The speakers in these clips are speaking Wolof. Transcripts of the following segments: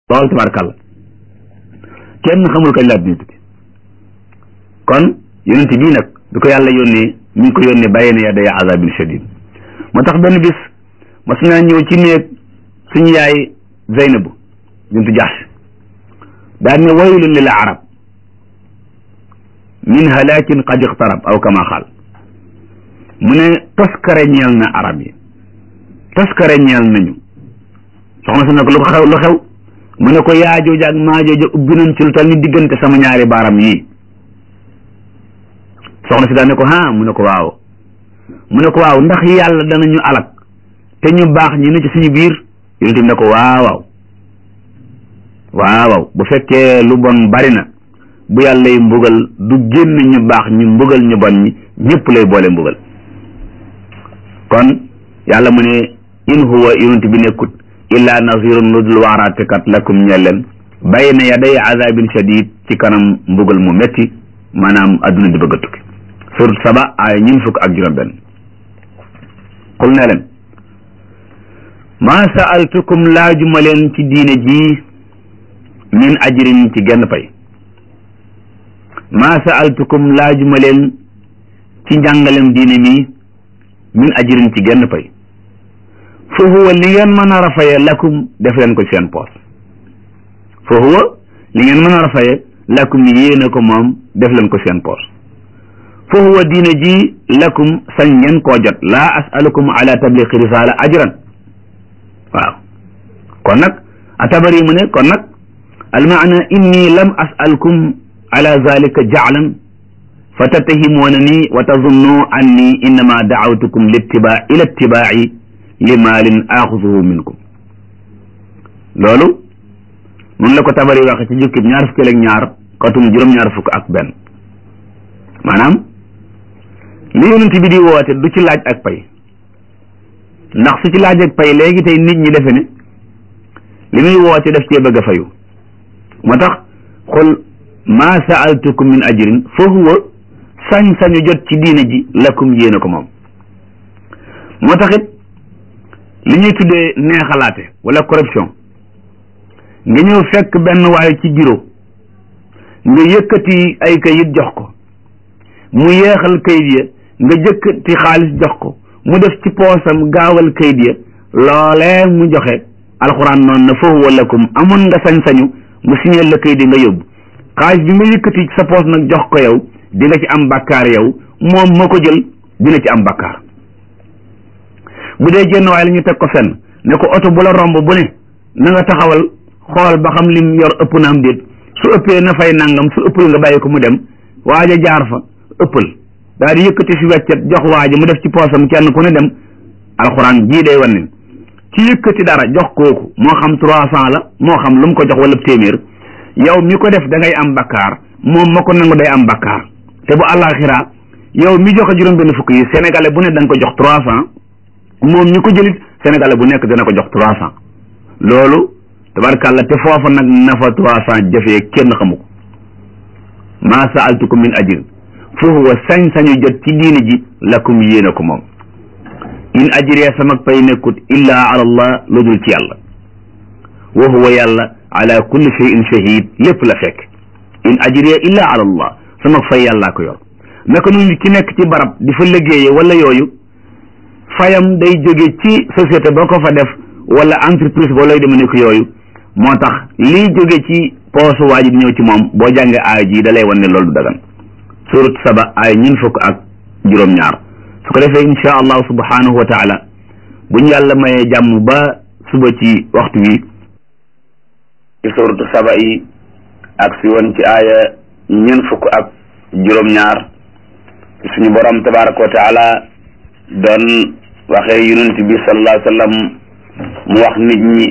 loolu tabarkàlla kenn xamul kañ laa dina tukki kon yonent bii nag du ko yàlla yónnee mi ngi ko yónnee bàyyi na yaday azabin shadid moo tax benn bis mas naa ñëw ci néeg suñu yaay Zeynabu bintu Jahsh daan ne waylun lil arab min halakin qad iqtarab aw kama xaal mu ne toskare ñeel na arab yi toskare ñeel nañu soxna si ne ko lu ko xew lu xew mu ne ko yaajooja ak maajooja ubbi nañ ci lu tal ni diggante sama ñaari baaram yii soxna si daan ne ko ha mu ne ko waaw mu ne ko waaw ndax yàlla danañu alak te ñu baax ñi ne ci suñu biir yonent bi ne ko waaw waaw waaw bu fekkee lu bon bari na bu yàlla yi mbugal du génn ñu baax ñu mbugal ñu bon ñi ñëpp lay boole mbugal kon yàlla mu ne in huwa yonent bi nekkut illa nazirun lu dul waaraatekat lakum ñelleen bayna yaday azabin shadid ci kanam mbugal mu metti maanaam adduna di bëgg a tukki surat saba ay ñin fukk ak juróom benn xul ne leen maa saaltukum laajuma leen ci diine ji min ajrin ci genn pay maa saaltukum laajuma leen ci njàngalem diine mi min ajrin ci genn pay fa huwa li ngeen mën a rafaye lakum def leen ko seen poos fa huwa li ngeen mën a rafaye lakum yéene ko moom def leen ko seen poos fa huwa diine ji lakum sañ ngeen koo jot laa asalukum ala tabliqi risala ajran waaw kon nag atabari mu ne kon nag almaana inni lam asalkum ala zalika jaclan fa tattahimuuna ni wa tazunnu anni innama dacawtukum littiba ila ittibaaci li maalin axusuhu minkum loolu mun la ko tabari waxe ci jukkib ñaar fukki ak ñaar katum juróom-ñaar fukk ak benn maanaam li yonent bi di woote du ci laaj ak pay ndax su ci laaj ak pay léegi tey nit ñi defe ne li muy woote daf cee bëgg a fayu moo tax xul maa saaltukum min ajrin fa huwa sañ-sañu jot ci diine ji lakum yéene ko moom moo tax it li ñuy tuddee neexalaate wala corruption nga ñëw fekk benn waaye ci bureau nga yëkkati ay kayit jox ko mu yeexal kayit ya nga jëkkati xaalis jox ko mu def ci poosam gaawal kayit ya loolee mu joxe alxuraan noonu na foofu walakum amoon nga sañ-sañu mu signeel la kayit yi nga yóbbu xaalis bi nga yëkkati sa poos nag jox ko yow di nga ci am bakkaar yow moom moo ko jël dina ci am bakkaar bu dee jenn waaye la ñu teg ko fenn ne ko oto bu la romb bu ne na nga taxawal xool ba xam lim yor ëpp na am déet su ëppee na fay nangam su ëppul nga bàyyi ko mu dem waaja jaar fa ëppal daal di yëkkati fi weccet jox waaja mu def ci poosam kenn ku ne dem alxuraan jii day wan ne ci yëkkati dara jox kooku moo xam trois cent la moo xam lu mu ko jox wala téeméer yow mi ko def da ngay am bakkaar moom ma ko nangu day am bakkaar te bu àllaaxira yow mi joxe juróom benn fukk yi sénégalais bu ne da nga ko jox trois cent moom ñi ko jëlit sénégalais bu nekk dana ko jox trois cent loolu tabarkàlla te foofa nag na fa trois cent jafee kenn xamu ko maa saaltukum min ajrin fa huwa sañ-sañu jot ci diine ji lakum yéene ko moom in ajriya sama pay nekkut illaa ala allah lu dul ci yàlla wa huwa yàlla ala kulli shay'in shahid lépp la fekk in ajriya illaa ala allah sama fay yàllaa ko yor naka nu ki nekk ci barab di fa liggéeye wala yooyu fayam day jóge ci société boo ko fa def wala entreprise boo lay deme nekk yooyu moo tax lii jóge ci poosu waa ji di ñëw ci moom boo jàngee aay ji da lay wan ne loolu du dagan surat saba aay ñun fukk ak juróom-ñaar su ko defee insha allahu subhanahu wa taala buñ yàlla mayee jàmm ba suba ci waxtu wi ci suratu saba yi ak si woon ci aaya ñun fukk ak juróom-ñaar suñu borom tabaraka wa taala doon waxee yonent bi sallallahu alayhi wa sallam mu wax nit ñi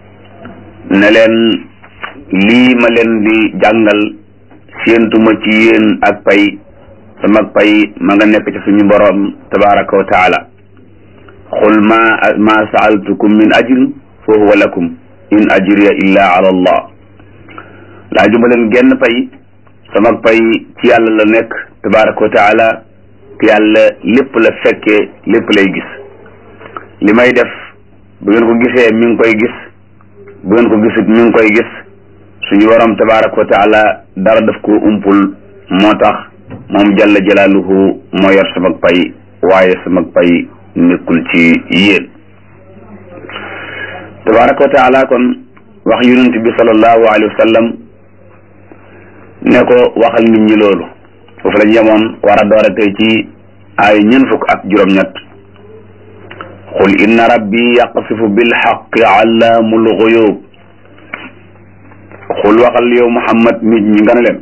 ne leen lii ma leen di jàngal séentuma ci yéen ak pay sama pay ma nga nekk ci suñu borom tabaraka wa taala xul ma ma saaltukum min ajrin fa huwa lakum in ajriya illa ala allah laajuma leen genn pay sama pay ci yàlla la nekk tabaraka wa taala te yàlla lépp la fekkee lépp lay gis li may def bu ngeen ko gisee mi ngi koy gis bu ngeen ko gisut mi ngi koy gis suñu borom tabaraka wa taala dara daf ko umpul moo tax moom jalla jalaaluhu moo yor sama pay waaye sama pay nekkul ci yéen tabaraka wa taala kon wax yonent bi sallallahu alayhi wa sallam ne ko waxal nit ñi loolu foofu lañ yemoon war a doore tey ci ay ñeent fukk ak juróom-ñett qul inna rabbi yaqsifu bilxaqi allaamul xuyub xul waxal yow muhammad nit ñi nga ne leen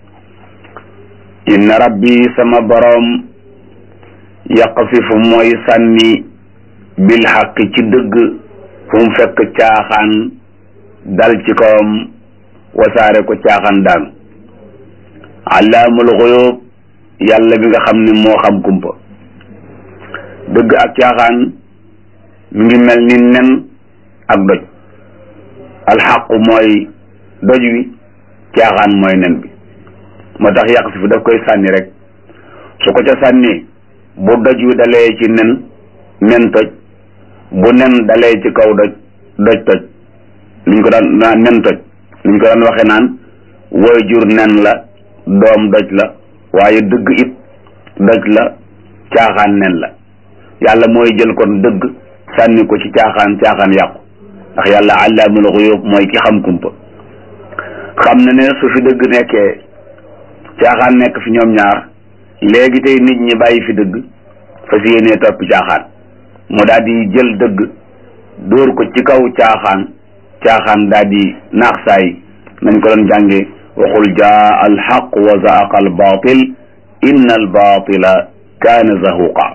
inna rabbi sama boroom yaqsifu mooy sànni bilxaqi ci dëgg fu mu fekk caaxaan dal ci kawam wasaare ko caaxaan daanu allaamul xuyub yàlla bi nga xam ne moo xam kumpa dëgg ak caaxaan mi ngi mel ni nen ak doj alxaqu mooy doj wi caaxaan mooy nen bi moo tax yàq si fu daf koy sànni rek su ko ca sànni bu doj wi dalee ci nen nen toj bu nen dalee ci kaw doj doj toj liñ ko daan naan nen toj liñ ko daan waxe naan woy jur nen la doom doj la waaye dëgg it doj la caaxaan nen la yàlla mooy jël kon dëgg sànni ko ci caaxaan caaxaan yàqu ndax yàlla allaamul xuyub mooy ki xam kumpa xam na ne su fi dëgg nekkee caaxaan nekk fi ñoom ñaar léegi tey nit ñi bàyyi fi dëgg fa si yéenee toppi caaxaan mu daal di jël dëgg dóor ko ci kaw caaxaan caaxaan daal di naax saay nañ ko doon jànge waxul jaa alxaq wa zaaqa albaatil inna albaatila kaana zahuqa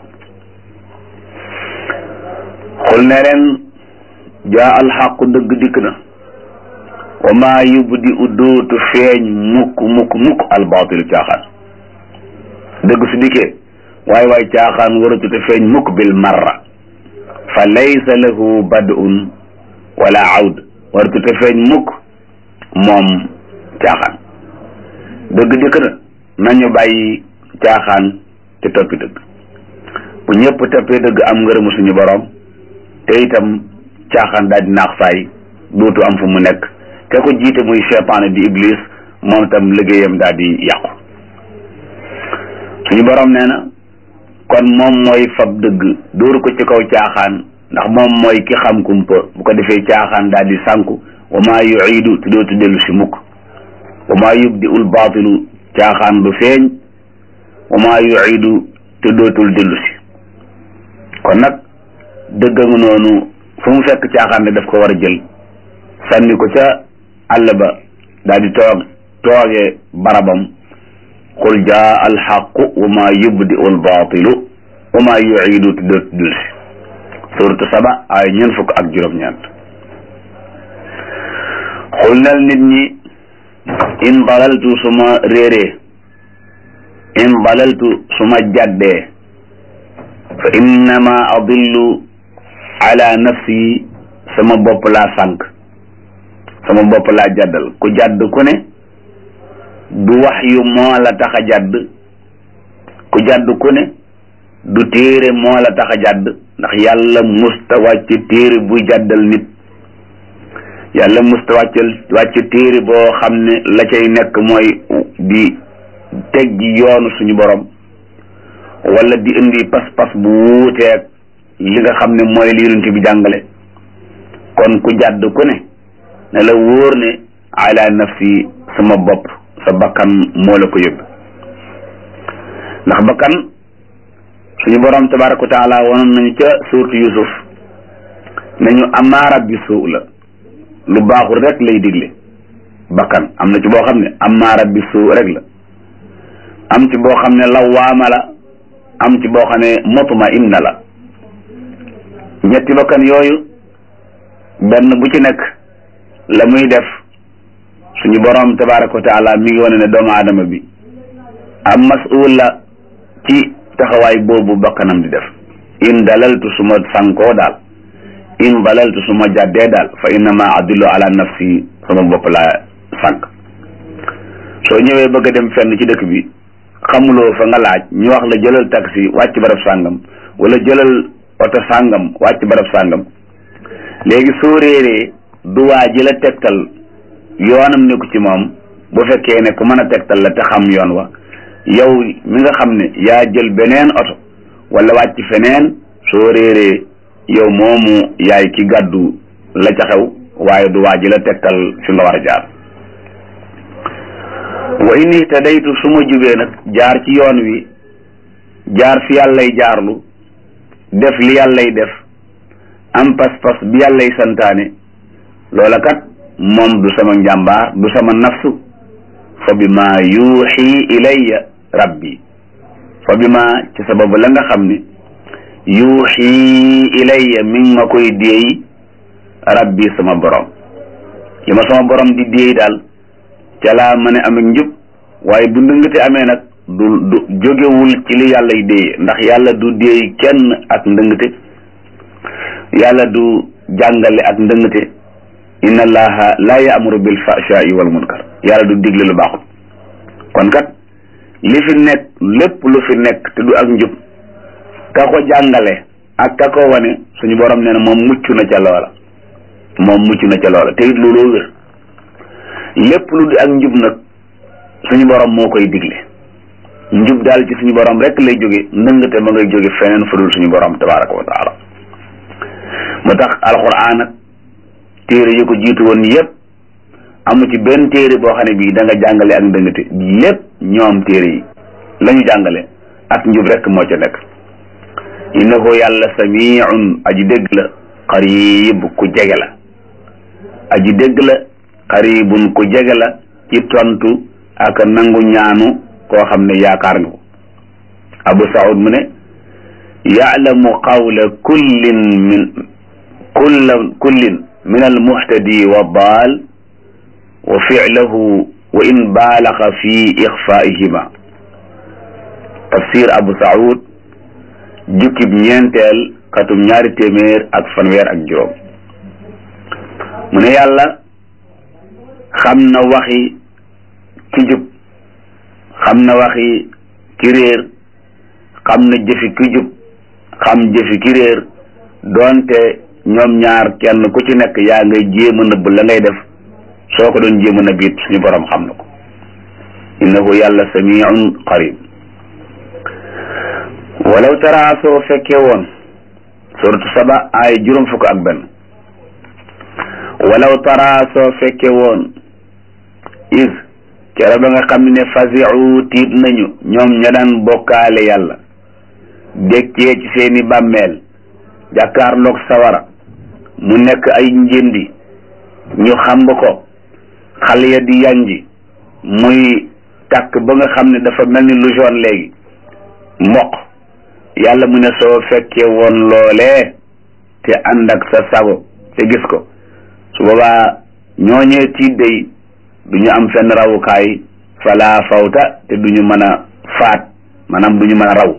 xul ne leen jaa alxaqu dëgg dikk na wa maa yubdi u dootu feeñ mukk mukk mukk albaatilu caaxaan dëgg su dikkee waay waay caaxaan waratute feeñ mukk bil marra fa laysa lahu bad'un wala awd waratute feeñ mukk moom caaxaan dëgg dikk na nañu bàyyi caaxaan te toppi dëgg bu ñëpp toppee dëgg am ngërëmu suñu borom te itam caaxaan daal di naax saay dootu am fu mu nekk te ko jiite muy seytaane di iblis moom itam liggéeyam daal di yàqu suñu borom nee na kon moom mooy fab dëgg dóoru ko ci kaw caaxaan ndax moom mooy ki xam kumpa bu ko defee caaxaan daal di sànku wa maa yuidu te dootu dellu si mukk wa maa yubdi ul baatilu caaxaan du feeñ wa maa yuidu te dootul dellu si kon nag dëgg nga noonu fu mu fekk caaxaan ne daf ko war a jël sànni ko ca àll ba daal di toog toogee barabam qul jaa alxaqu wa maa yubdi ul baatilu wa maa yuidu te dootu dellu si suratu saba ay ñeent fukk ak juróom-ñeent xul nel nit ñi in dalaltu suma réeree in dalaltu suma jàddee fa innama adillu ala nafsi sama bopp laa sànq sama bopp laa jàddal ku jàdd ku ne du wax yu moo la tax a jàdd ku jàdd ku ne du téere moo la tax a jàdd ndax yàlla musta wàcc téere buy jàddal nit yàlla musta wàccal wàcc téere boo xam ne la cay nekk mooy di teg ji yoonu suñu borom wala di indi pas-pas bu wuuteeg li nga xam ne mooy li yonent bi jàngale kon ku jàdd ku ne ne la wóor ne ala nafsi sama bopp sa bakkan moo la ko yóbbu ndax bakkan suñu borom tabaraka wa taala wanoon nañu ca suurtu yusuf nañu amaara bi suu la lu baaxul rek lay digle bakkan am na ci boo xam ne amaara bi suu rek la am ci boo xam ne lawaama la am ci boo xam ne mutma inna la ñetti bakkan yooyu benn bu ci nekk la muy def suñu borom tabaraka wa taala mi ngi wane ne doomu aadama bi am mas'ul la ci taxawaay boobu bakkanam di def in dalaltu suma sankoo daal in dalaltu suma jàddee daal fa innama adillu ala nafsi sama bopp laa sànq soo ñëwee bëgg a dem fenn ci dëkk bi xamuloo fa nga laaj ñu wax la jëlal taxi wàcc barab sàngam wala jëlal oto sàngam wàcc barab sàngam léegi soo réeree du waa ji la tegtal yoonam nekku ci moom bu fekkee ne ku mën a tegtal la te xam yoon wa yow mi nga xam ne yaa jël beneen oto wala wàcc feneen soo réeree yow moomu yaay ki gàddu la ca xew waaye du waa ji la tegtal fi nga war a jaar wa in ihtadaytu su ma jubee nag jaar ci yoon wi jaar fi yàllay jaarlu def li yàllay def am pas-pas bi yàllay santaane loola kat moom du sama njàmbaar du sama nafsu fa bi ma yuuxi ilayya rabbi fa bi ma ci sababu la nga xam ne yuuxi ilayya mi ngi ma koy déey rabbi sama borom li ma sama borom di déey daal ca laa mën a am ak njub waaye bu ndëngate amee nag du du jógewul ci li yàlla y déey ndax yàlla du déey kenn ak ndëngate yàlla du jàngale ak ndëngate inna allaha la yaamuru bil fahshaai wal munkar yàlla du digle lu baaxul kon kat li fi nekk lépp lu fi nekk te du ak njub ka ko jàngale ak ka ko wane suñu borom nee na moom mucc na ca loola moom mucc na ca loola te it looloo wér lépp lu di ak njub nag suñu borom moo koy digle njub daal ci suñu borom rek lay jóge ndëngate ma ngay jóge feneen fu dul suñu borom tabaraka wa taala moo tax alquran ak téere yi ko jiitu woon yépp amu ci benn téere boo xam ne bii da nga jàngale ak ndëngate lépp ñoom téere yi la ñu jàngale ak njub rek moo ca nekk innahu yàlla samiun aji dégg la qarib ku jege la aji dégg la qaribun ku jege la ci tontu ak nangu ñaanu koo xam ne yaakaar nga ko abu saud mu ne yaalamu qawla kullin min kulla kullin min almuhtadi wa daal wa fi'lahu wa in baalaxa fi ixfaihima tafsir abu saud jukkib ñeenteel katum ñaari téeméer ak fanweer ak juróom mu ne yàlla xam na waxi ki jub xam na waxi ki réer xam na jëfi ki jub xam jëfi ki réer doonte ñoom ñaar kenn ku ci nekk yaa ngay jéem a nëbb la ngay def soo ko doon jéem a nëbb it suñu borom xam na ko innahu yàlla samiun qarib walaw tara soo fekkee woon suratu saba ay juróom fukk ak benn walaw tara soo fekkee woon is kera ba nga xam ne fasiu tiit nañu ñoom ña daan bokkaale yàlla dékkee ci seeni bàmmeel jàkkaarloog sawara mu nekk ay njëndi ñu xamb ko xal ya di yanji muy tàkk ba nga xam ne dafa mel ni lu jaune léegi mboq yàlla mu ne soo fekkee woon loolee te ànd ak sa sago te gis ko su boobaa ñooñee tiit day du ñu am fenn rawukaay fala fawta te du ñu mën a faat maanaam du ñu mën a raw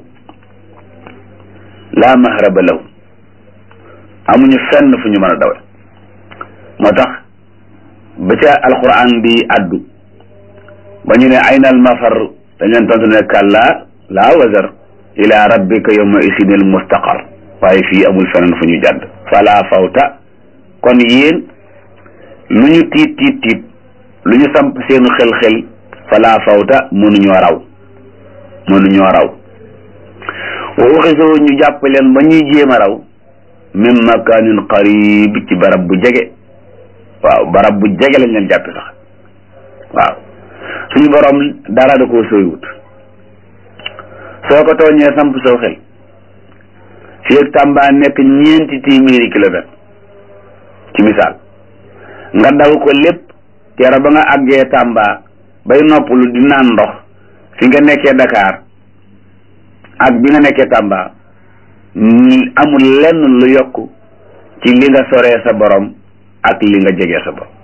laa mahraba lahu amuñu fenn fu ñu mën a dawe moo tax ba ca alquran bi addu ba ñu ne ayna al mafar dañ leen tontu ne kàlla laa wazar ila rabbika yawma isinil mustaqar waaye fii amul feneen fu ñu jàdd fala fawta kon yéen lu ñu tiit tiit tiit lu ñu samp seenu xel-xel fala fawta mënuñoo raw mënuñoo raw wa uxisoo ñu jàpp leen ba ñuy jéem a raw min makanin qarib ci barab bu jege waaw barab bu jege lañ leen jàppe sax waaw suñu borom dara da koo sooywut soo ko tooñee samp soo xel fii ak Tamba nekk ñeenti téeméeri kilomètre ci misaal nga daw ko lépp kera ba nga àggee Tamba bay noppalu di naan ndox fi nga nekkee Dakar ak bi nga nekkee Tamba amul lenn lu yokk ci li nga soree sa borom ak li nga jegee sa borom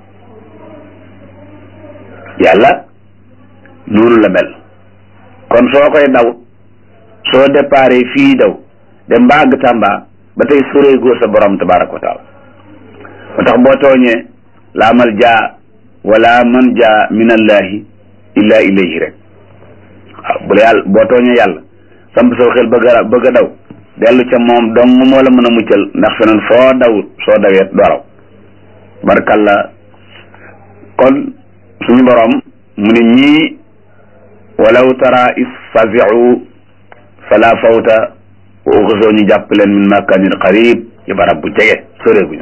yàlla noonu la mel kon soo koy daw soo déparé fii daw dem ba àgg Tamba ba tey soree góor sa borom tabaraka wa taala moo tax boo tooñee laa mal jaa wala man jaa min allahi illa ilayhi rek waaw bu la yàlla boo tooñee yàlla samp soo xel bëgg a bëgg a daw dellu ca moom dong moo la mën a muccal ndax feneen foo dawut soo dawee doo raw barkalla kon suñu borom mu ne ñii walaw tara is faziu fala fawta wa uxisoo ñu jàpp leen min makanin qarib ci barab bu jege soreeguñu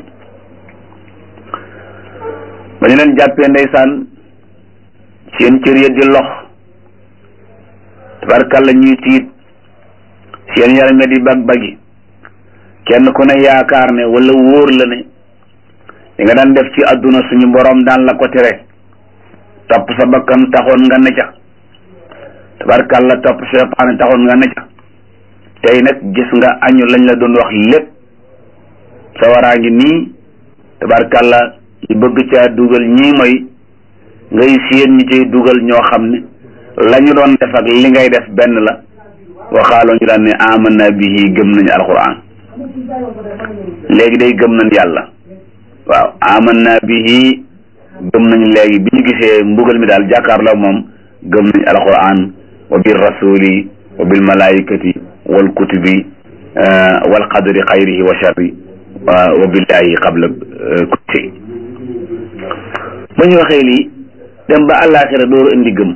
ba ñu leen jàppee ndeysaan seen cër ya di lox tabarkalla ñuy tiit seen yaram ya di bag bagi kenn ku ne yaakaar ne wala wóor la ne li nga daan def ci àdduna suñu borom daan la ko tere topp sa bakkan taxoon nga ne ca tabarkalla topp seytaane taxoon nga ne ca tey nag gis nga añu lañ la doon wax lépp sawaraa ngi nii tabarkalla ñu bëgg caa dugal ñii mooy ngay séen ñi cay dugal ñoo xam ne la ñu doon def ak li ngay def benn la waxaaloo ñu daan ne amanna bihi gëm nañu alquran léegi day gëm nañ yàlla waaw amanna bihi gëm nañu léegi bi ñu gisee mbugal mi daal jàkkaarloo moom gëm nañu alquran wa bil rasuli wa bil malaikati wal kutubi wal qadri xayrihi wa sharri wa billahi qabla kulli shay ba ñu waxee lii dem ba àllaaxira door indi gëm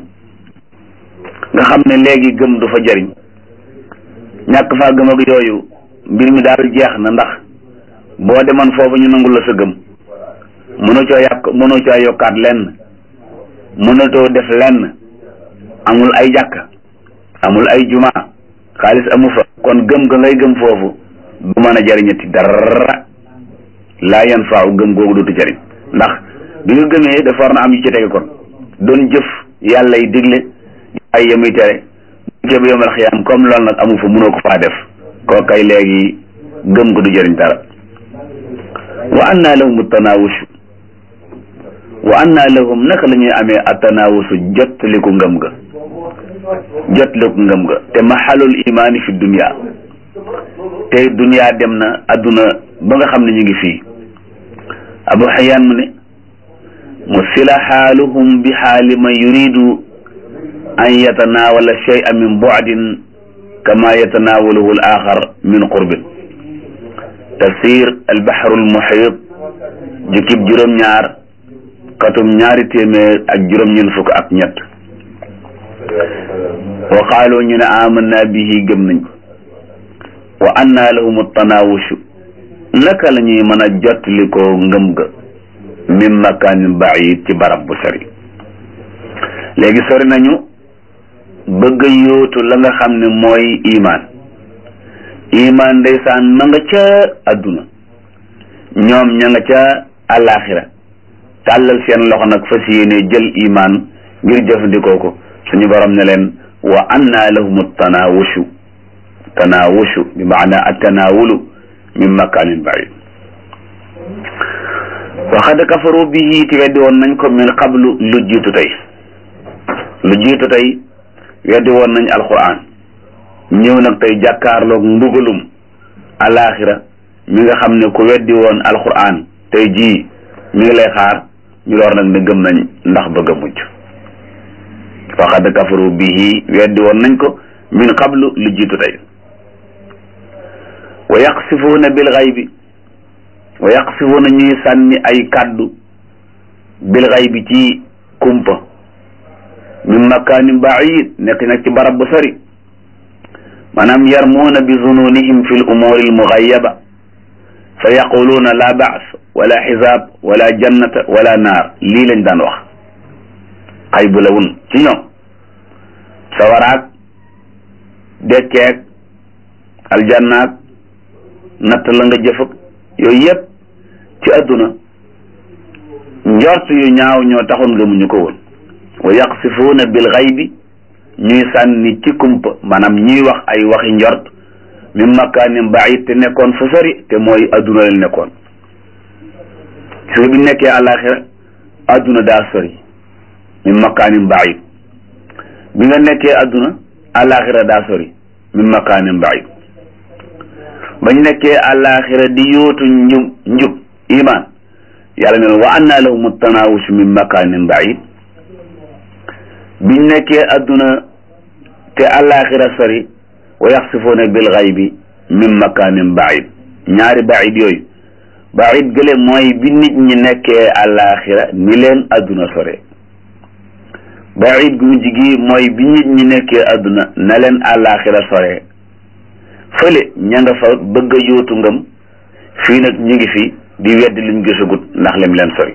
nga xam ne léegi gëm du fa jariñ ñàkk faa gëm ak yooyu mbir mi daal jeex na ndax boo demoon foofu ñu nangul la sa gëm mënoo coo yàq mënoo coo yokkaat lenn mënatoo def lenn amul ay jàkk amul ay juma xaalis amu fa kon gëm ga ngay gëm foofu du mën a jariñati dara laa yan faaw gëm googu dootu jariñ ndax bi nga gëmee dafa war na am yu ci tege kon doon jëf yàlla yi digle ay yamuy tere bu jëb yomal xiyaam comme loolu nag amu fa mënoo ko faa def koo kay léegi gëm ko du jëriñ dara wa anna lahum tanawushu wa anna lahum naka la ñuy amee atanawusu jottaliku ngëm ga jottaliku ngëm ga te maxalul imaani fi dunia tey dunia dem na adduna ba nga xam ne ñu ngi fii abu xayaan mu ne musila xaaluhum bi xaali man yuridu an yatanawala shay'a min bu'din kama yatanawaluhu al axar min qurbin tafsir al baxru al muhit jukkib juróom-ñaar katum ñaari téeméer ak juróom-ñeent fukk ak ñett wa qaalu ñu ne amanna bihi gëm nañ ko wa anna lahum tanawushu naka la ñuy mën a jottali ko ngëm ga min makanin baid ci barab bu sori léegi sori nañu bëgg a yóotu la nga xam ne mooy imaan imaan ndeysaan ma nga ca adduna ñoom ña nga ca àllaaxira tàllal seen loxo nag fas yéene jël imaan ngir jëfandikoo ko suñu borom ne leen wa anna lahum tanawushu tanawushu bi maana attanawulu min makanin baid waxad kafaru bihi ti weddi woon nañ ko min qablu lu jiitu tey lu jiitu tey weddi woon nañ alquran ñëw nag tey jàkkaarloog mbugalum alaxira mi nga xam ne ku weddi woon alquran tey jii mi ngi lay xaar ñu door nag ne gëm nañ ndax bëgg a mucc waxad kafaru bihi weddi woon nañ ko min qablu lu jiitu tey wa yaqsifuuna bil xaybi wa yaqsifuuna ñuy sànni ay kàddu bil xaybi ci kumpa min makaanin baid nekk nag ci barab bu sori maanaam yarmuuna bi zununihim fi l umuuri al mugayyaba fa yaquluuna la baas wala xisaab wala jannata wala naar lii lañ daan wax xaybu la wun ci ñoom sawaraak dekkeek aljannaak natt la nga jëfag yooyu yëpp ci adduna njort yu ñaaw ñoo taxoon gëmuñu ko woon wa yaqsifuuna bil xaybi ñuy sànni ci kumpa maanaam ñuy wax ay waxi njort min makaanin baid te nekkoon fa sori te mooy adduna la nekkoon su bi nekkee àlaxira adduna daa sori min makaanin baid bi nga nekkee adduna àlaxira daa sori min makaanin baid bañ nekkee àllaaxira di yóotu njub njub iman yàlla ne wa anna lahum tanawush min makanin baid biñ nekkee adduna te àllaaxira sori wa yaxsifuuna bil xaybi min makanin baid ñaari baid yooyu baid gële mooy bi nit ñi nekkee àllaaxira ni leen adduna sore baid gu mujj gi mooy bi nit ñi nekkee adduna na leen àllaaxira sore fële ña nga fa bëgg a yóotu ngëm fii nag ñu ngi fi di weddi luñ gisagut ndax lim leen sori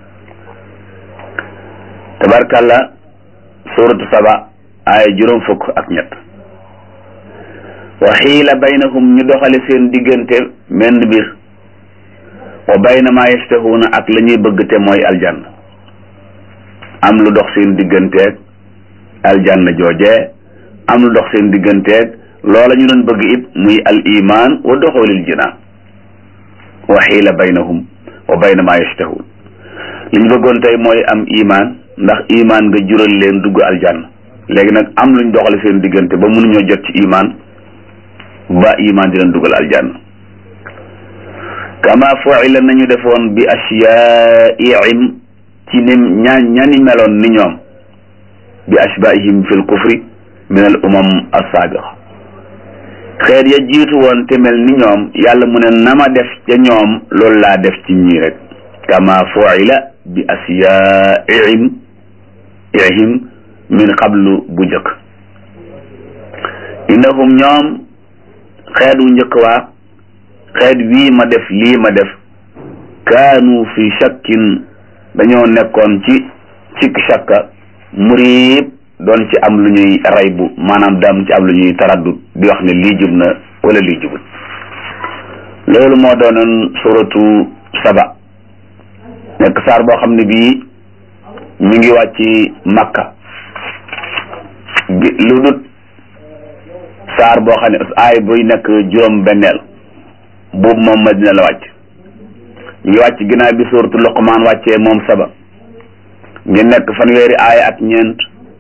tabarkàlla suratu saba aaya juróom fukk ak ñett wa xiila baynahum ñu doxale seen diggante menn mbir wa bayna ma yastahuuna ak la ñuy bëgg te mooy aljanna am lu dox seen digganteeg aljanna joojee am lu dox seen digganteeg loola ñu doon bëgg it muy al iman wa doxoolil jinaan wa xiila baynahum wa bayna ma yastahuun li ñu bëggoon tey mooy am iman ndax iman nga jural leen dugg aljanna léegi nag am luñ doxale seen diggante ba mënuñoo jot ci iman ba iman di leen dugal aljanna kama fuila nañu defoon bi asyaihim ci ni ñaa ñani meloon ni ñoom bi ashbaihim fi l kufri min al umam assaabiqa xeet ya jiitu woon te mel ni ñoom yàlla mu ne nama def ca ñoom loolu laa def ci ñii rek kama fuila bi asyaihim ihim min qablu bu njëkk innahum ñoom xeet wu njëkk waa xeet wii ma def lii ma def kaanu fi shakkin dañoo nekkoon ci cikk shakka muriib doon ci am lu ñuy raybu maanaam daam ci am lu ñuy taraddut di wax ne lii jub na wala lii jubut loolu moo doonoon suratu saba nekk saar boo xam ne bii mi ngi wàcc makka lu dut saar boo xam ne aay buy nekk juróom benneel boobu moom madina la wàcc ñu ngi wàcc ginnaaw bi suuratu luqmaan wàccee moom saba ngi nekk fanweeri aaya ak ñeent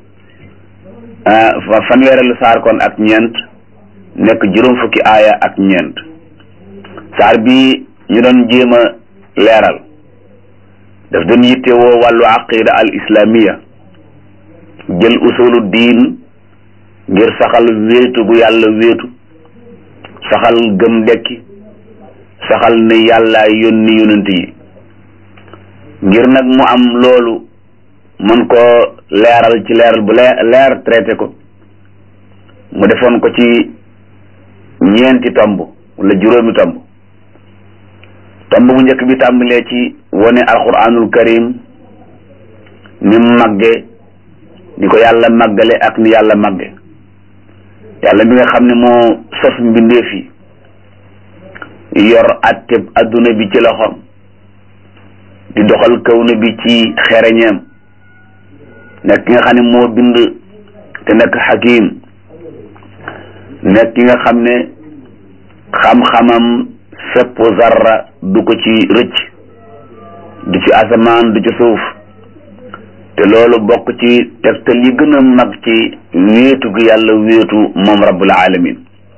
fanweerelu saar kon ak ñeent nekk juróom fukki aaya ak ñeent saar bi ñu doon jéem a leeral daf doon yittewoo wàllu aqida al islamiya jël usulu diin ngir saxal wéetu gu yàlla wéetu saxal gëm dekki saxal ne yàlla yónni yonent yi ngir nag mu am loolu mën ko leeral ci leeral bu leer leer traité ko mu defoon ko ci ñeenti tomb wala juróomi tomb tomb bu njëkk bi tàmbalee ci wone alquranul karim ni mu màgge ni ko yàlla màggale ak ni yàlla màgge yàlla mi nga xam ne moo sos mbindeef yi yor atteb adduna bi ci loxoom di doxal kawna bi ci xereñeem nekk ki nga xam ne moo bind te nekk xakim nekk ki nga xam ne xam-xamam fépp zarra du ko ci rëcc du ci asamaan du ci suuf te loolu bokk ci tegtal yi gën a mag ci wéetu gi yàlla wéetu moom rabbul alamin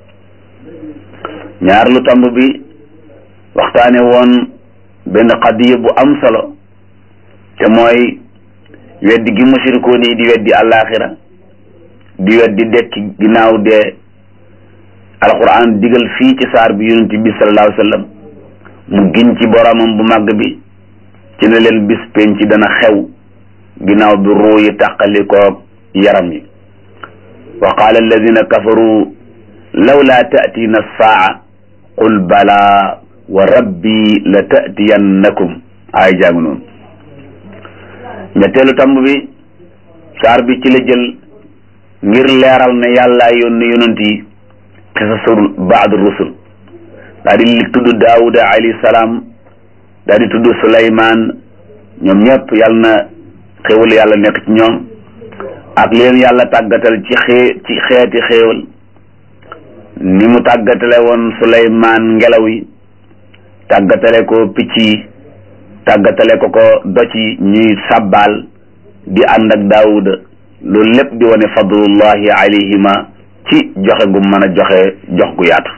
ñaar lu tomb bi waxtaane woon benn xadiya bu am solo te mooy weddi gi mushrikoon yi di weddi àllaaxira di weddi dekki ginnaaw dee alquran digal fii ci saar bi yonent bi sallallahu alayhi wa sallam mu giñ ci boromam bu màgg bi ci ne leen bis penc dana xew ginnaaw bi ruu yi tàqalikoog yaram yi wa qaala alladina kafaru lawla taatiina saa qul bala wa rabbi la taatiyannakum ay jàng noonu ñetteelu tamb bi saar bi ci la jël ngir leeral ne yàlla yónni yonent yi xisasul baad rusul daa di tudd daawuda alayhi salaam daa di tudd suleymaan ñoom ñëpp yàlla na xéewal yàlla nekk ci ñoom ak leen yàlla tàggatal ci xee ci xeeti xéewal ni mu tàggatale woon suleymaan ngelaw yi tàggatale ko picc yi tàggatale ko ko doc yi ñuy sàbbaal di ànd ak daawuda loolu lépp di wane fadlullahi alayhima ci joxe gu mën a joxe jox gu yaatu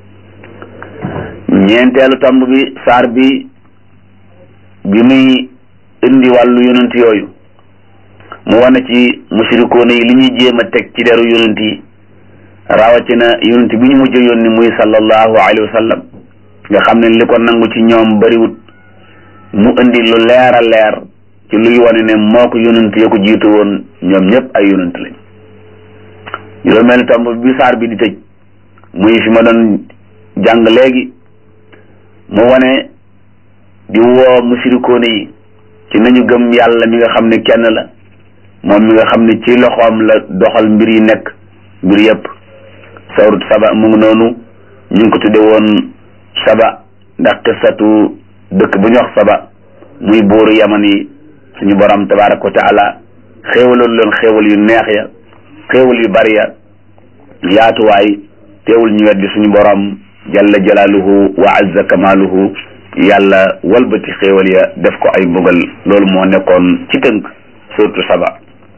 ñeenteelu tomb bi saar bi bi muy indi wàllu yonent yooyu mu wane ci mushrikoona yi li ñuy jéem a teg ci deru yonent yi rawatina yonent bi ñu mujj yónni muy sallallahu alayhi wa sallam nga xam ne li ko nangu ci ñoom bariwut mu indi lu leer a leer ci luy wane ne moo ko yonent ya ko jiitu woon ñoom ñëpp ay yonent lañ juróomeelu tomb bi saar bi di tëj muy fi ma doon jàng léegi mu wane di woo musirikoone yi ci nañu gëm yàlla mi nga xam ne kenn la moom mi nga xam ne ci loxoom la doxal mbir yi nekk mbir yëpp sawrut saba mu ngi noonu ñu ngi ko tudde woon saba ndax qissatu dëkk bu ñu wax saba muy buuru yaman yi suñu borom tabaraka wa taala xéewaloon leen xéewal yu neex ya xéewal yu bari ya yaatuwaay teewul ñu weddi suñu borom jalla jalaaluhu wa azza kamaaluhu yàlla walbati xéewal ya def ko ay mbugal loolu moo nekkoon ci tënk surtout saba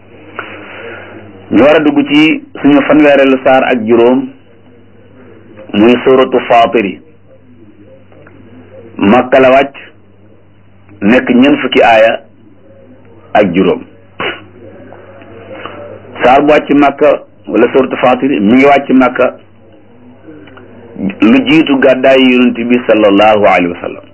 ñu war a dugg ci suñu fanweereelu saar ak juróom muy suratu faatiri makka la wàcc nekk ñeent fukki aaya ak juróom saar bu wàcc makka wala suratu faatiri mi ngi wàcc makka lu jiitu gàddaay yonent bi sallallahu alayhi wa sallam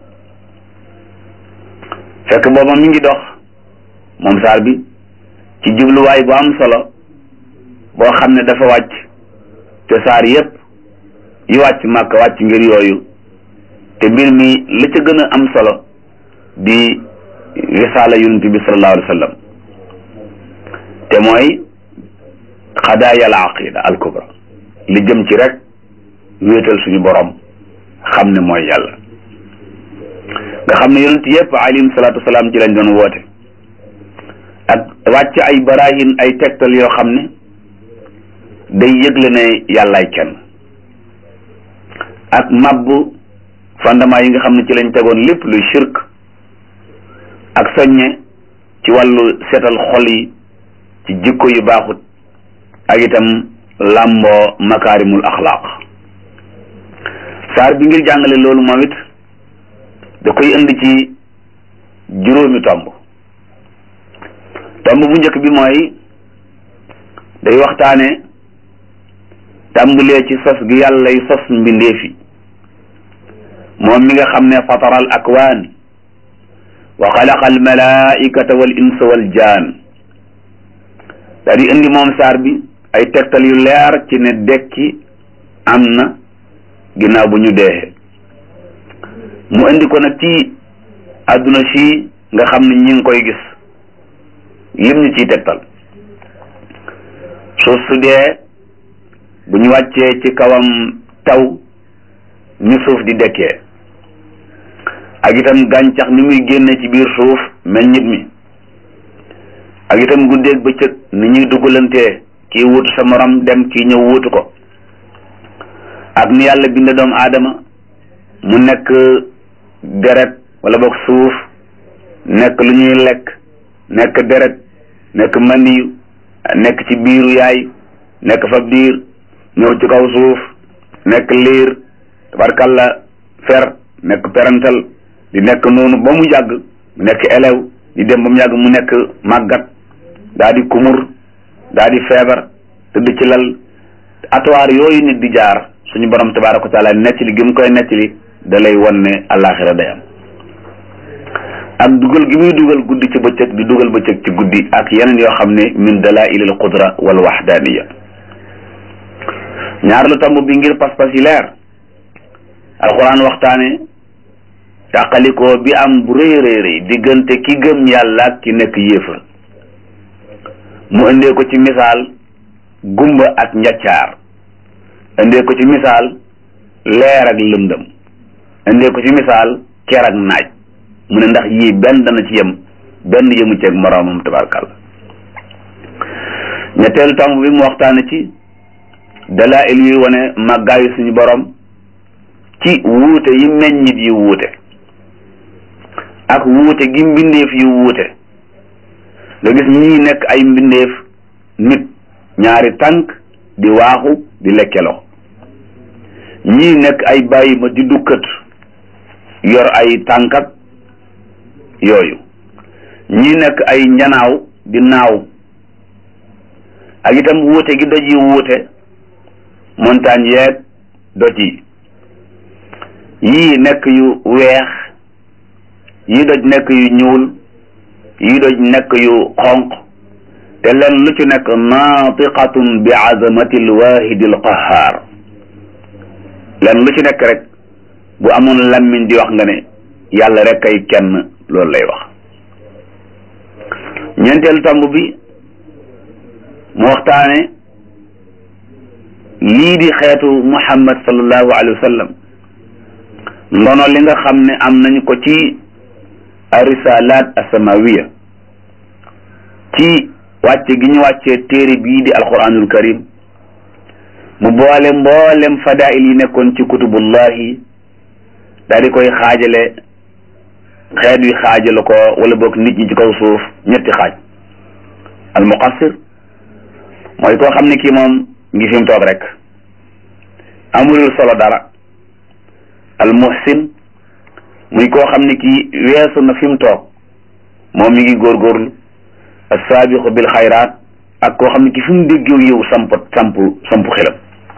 fekk booba mi ngi dox moom saar bi ci jubluwaay bu am solo boo xam ne dafa wàcc te saar yépp yi wàcc màkk wàcc ngir yooyu te mbir mi la ca gën a am solo di risaala yonent bi sallallahu alayhi wa sallam te mooy xadaaya al aqida al kubra li jëm ci rek wéetal suñu borom xam ne mooy yàlla nga xam ne yonent yépp alayhim salaatu wasalaam ci lañ doon woote ak wàcc ay barahin ay tegtal yoo xam ne day yëgle ne yàllaay kenn ak mabbu fondement yi nga xam ne ci lañ tegoon lépp luy shirk ak soññe ci wàllu seetal xol yi ci jikko yu baaxut ak itam làmboo makaarimul axlaaq saar bi ngir jàngale loolu moom it da koy indi ci juróomi tomb tomb bu njëkk bi mooy day waxtaane tàmbalee ci sos gi yàllay sos mbindeefi moom mi nga xam ne fatara al akwaan wa xalaqa al malaikata wal insa wal jaan daa di indi moom saar bi ay tegtal yu leer ci ne dekki am na ginnaaw bu ñu deexee mu indi ko nag ci àdduna si nga xam ne ñi ngi koy gis lim ñu ciy tegtal suuf su dee bu ñu wàccee ci kawam taw ñu suuf di dekkee ak itam gàncax ni muy génne ci biir suuf meññit mi ak itam guddeeg bëccëg ni ñuy dugalantee kii wuutu sa morom dem kii ñëw wuutu ko ak ni yàlla binde doomu aadama mu nekk deret wala boog suuf nekk lu ñuy lekk nekk deret nekk maniyu nekk ci biiru yaay nekk fa biir ñëw ci kaw suuf nekk liir tabarkalla fer nekk perantal di nekk noonu ba mu yàgg mu nekk élève di dem ba mu yàgg mu nekk màggat daa di kumur daa di feebar tëdd ci lal atuwaar yooyu nit di jaar suñu borom tabaraka wa taala nettali gi mu koy nettali da lay won ne àllaaxira day am ak dugal gi muy dugal guddi ci bëccëg di dugal bëccëg ci guddi ak yeneen yoo xam ne min dalail al qudra wal wahdaniya ñaar lu tomb bi ngir pas-pas yi leer alquran waxtaane tàqalikoo bi am bu rëy rëy rëy diggante ki gëm yàlla ak ki nekk yéefar mu indee ko ci misaal gumba ak njaccaar indee ko ci misaal leer ak lëndëm indee ko ci misaal ker ak naaj mu ne ndax yii benn dana ci yem benn yëmu ceeg moroomam tabarkàlla ñetteelu tomb bi mu waxtaane ci dalail yuy wane màggaayu suñu borom ci wuute yi meññit yi wuute ak wuute gi mbindeef yi wuute nga gis ñii nekk ay mbindeef nit ñaari tànk di waaxu di lekkeloo ñii nekk ay bàyyi ma di dukkat yor ay tànkat yooyu ñii nekk ay njanaaw di naaw ak itam wuute gi doj yi wuute montagne yeeg doj yi yii nekk yu weex yii doj nekk yu ñuul yii doj nekk yu xonq te len lu ci nekk naatiqatun bi azamati alwahidi alqahar len lu ci nekk rek bu amoon lammiñ di wax nga ne yàlla rek ay kenn loolu lay wax ñeenteelu tomb bi mu waxtaane lii di xeetu muhammad sallallahu alayhi wa sallam ndono li nga xam ne am nañu ko ci arisalat asamawiya ci wàcce gi ñu wàccee téere bii di alquranul karim mu boole mboolem fadail yi nekkoon ci kutubullahi daal di koy xaajale xeet wi xaajale ko wala boog nit ñi ci kaw suuf ñetti xaaj al muqassir mooy koo xam ne kii moom ngi fi mu toog rek amulul solo dara al muhsin muy koo xam ne kii weesu na fi mu toog moom mi ngi góorgóorlu assaabiqu bil xayraat ak koo xam ne ki fi mu déggew yow samp samp samp xelam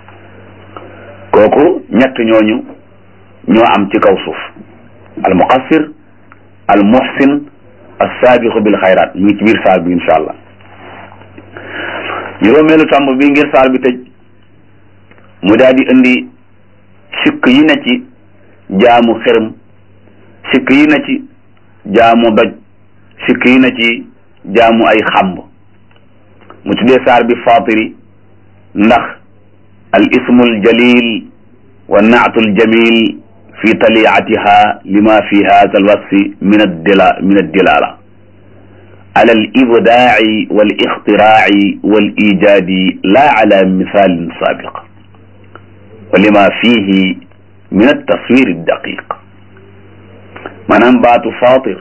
kooku ñett ñooñu ñoo am ci kaw suuf al muqassir al muhsin assaabiqu bil xayraat mi ngi ci biir saar bi incha allah juróomeelu tàmb bi ngir saar bi tëj mu daal di indi sikk yi na ci jaamu xërëm sikk yi na ci jaamu doj sikk yi na ci jaamu ay xamb mu tuddee saar bi fatiri ndax al ismul jalil wa naatul jamil fi taliatiha lima fi hada al wasfi min addila min addilala ala al ibdaaci wal ixtiraaci wal ijaadi la ala misalin sabiq wa lima fihi min altaswir addaqiq maanaam baatu fatir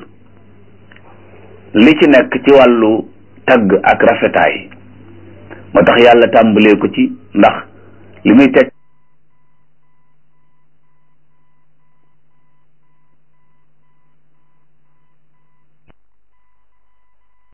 li ci nekk ci wàllu tagg ak rafetaay moo tax yàlla tàmbalee ko ci ndax li muy teg